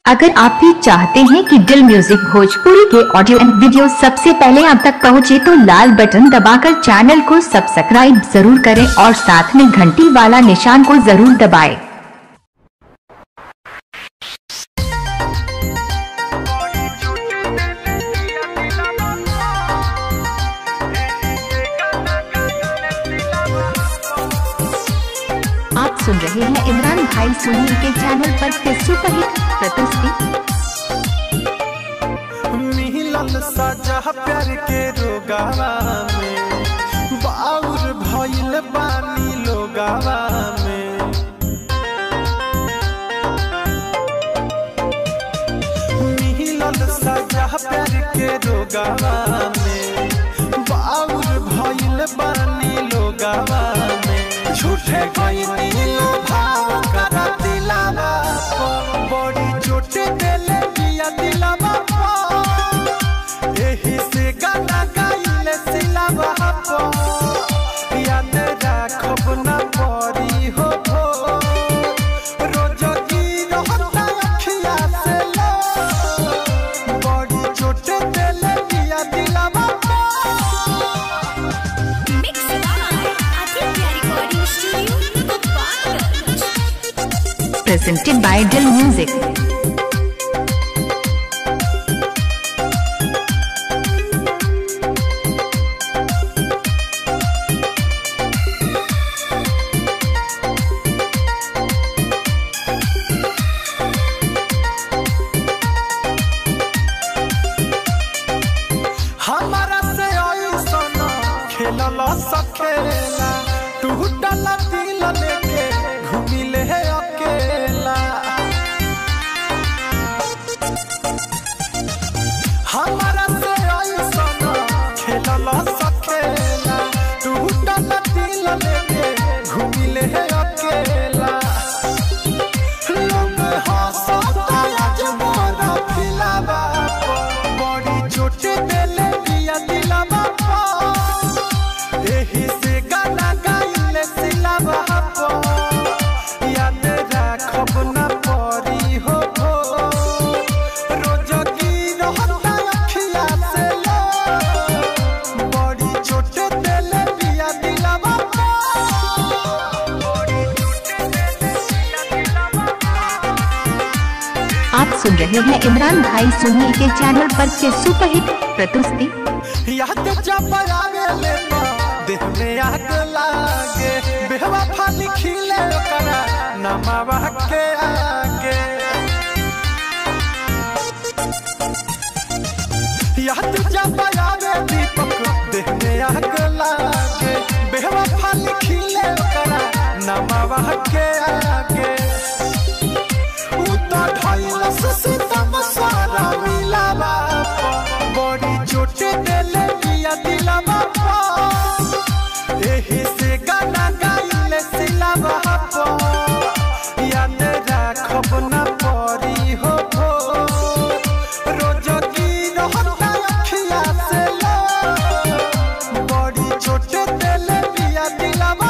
अगर आप भी चाहते हैं कि दिल म्यूजिक भोजपुरी के ऑडियो एंड वीडियो सबसे पहले आप तक पहुंचे तो लाल बटन दबाकर चैनल को सब्सक्राइब जरूर करें और साथ में घंटी वाला निशान को जरूर दबाएं। आप सुन रहे हैं इमरान भाई सुनील के चैनल पर के सुपरहिट प्रस्तुति मिलल सजा प्यार के रोगावा में बाउर भइल बानी लोगावा में मिलल सजा प्यार के रोगावा में बाउर भइल बानी लोगावा में झूठे गइनी लो भाव करा दिलावा पर बड़ी चोट देले बिया दिलावा पर एही से गाना गाइले सिलावा पर याद राखब ना परी हो भो रोज गिरहता अखिया से लो बड़ी चोट देले बिया दिलावा पर Mix by Aditya Recording Studio, Gopalganj. presented by Dill Music. हमारा से ऐसन खेलल सखेला टूटल दिल लेके घूमिले अकेला हमारा से ऐसन खेलल सखेला टूटल दिल लेके घूमिले अकेला लोग हंसता आज मोरा फिलावा बड़ी चोट देले बिया दिलावा पर एही से गाना गाइले सिलावा पर याद राखब ना परी हो भो रोज गिरहता अखिया से लो बड़ी चोट देले बिया दिलावा पर बड़ी चोट देले बिया दिलावा आप सुन रहे हैं इमरान भाई सुनील के चैनल पर के सुपरहिट प्रस्तुति याद जब आवे ले तो देह में आग लागे बेहवा फाली खिले ओकरा नमावा के आगे याद जब आवे दीपक देह में आग लागे बेहवा फाली खिले ओकरा नमावा के आगे उता ढाइलस सीतम सारा मिलावा बड़ी चोट देले बिया दिलावा एही से गाना गाइले सिलावा याद राखब ना परी हो भो रोज गिरहता अखिया से लो बड़ी चोट देले बिया दिलावा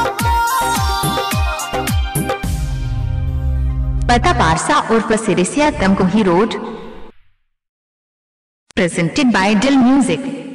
पता पारसा और प्रसिरिसिया Tamkuhi road presented by Dill Music.